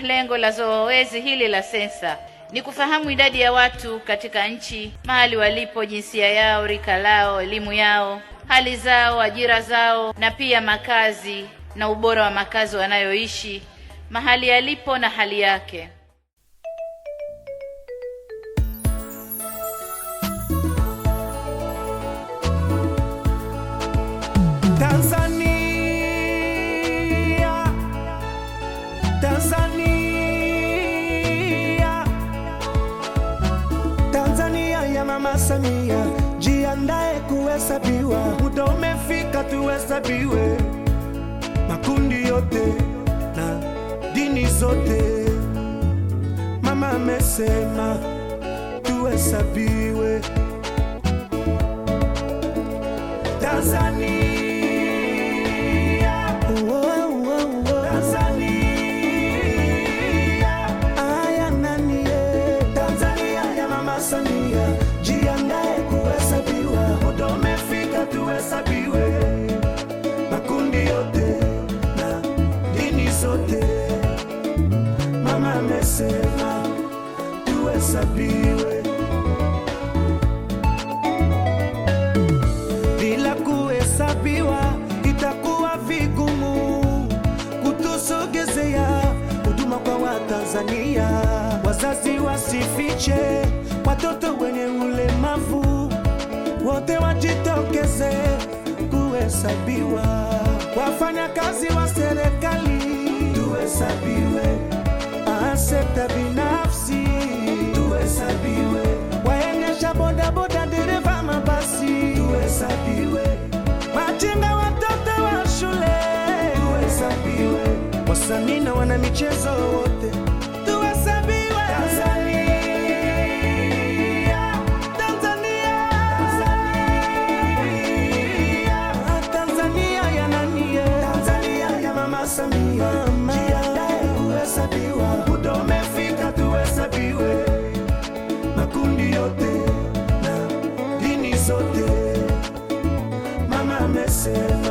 Lengo la zoezi hili la sensa ni kufahamu idadi ya watu katika nchi, mahali walipo, jinsia yao, rika lao, elimu yao, hali zao, ajira zao, na pia makazi na ubora wa makazi wanayoishi, mahali yalipo na hali yake. Tanzania, Tanzania, Tanzania ya Mama Samia, jiandae kuhesabiwa, muda umefika tuhesabiwe, makundi yote na dini zote. Mama amesema tuhesabiwe Tanzania. Oh, oh, oh. Tanzania. Aya nani, eh. Tanzania ya Mama Samia, jiandae kuhesabiwa, muda umefika tuhesabiwe, makundi yote na dini zote. Mama amesema tuhesabiwe. bila kuhesabiwa itakuwa vigumu kutusogezea huduma kwa Watanzania. Wazazi wasifiche watoto wenye ulemavu, wote wajitokeze kuhesabiwa. Wafanyakazi wa serikali tuhesabiwe, Ah, sekta binafsi tuhesabiwe, waendesha bodaboda, dereva mabasi tuhesabiwe, machinga, watoto wa shule tuhesabiwe, wasanii na wana michezo wote tuhesabiwe. Tanzania, Tanzania, Tanzania, Tanzania ya nani? Tanzania ya Mama Samia, jiandae kuhesabiwa, muda umefika tuhesabiwe, makundi yote na dini zote. Mama amesema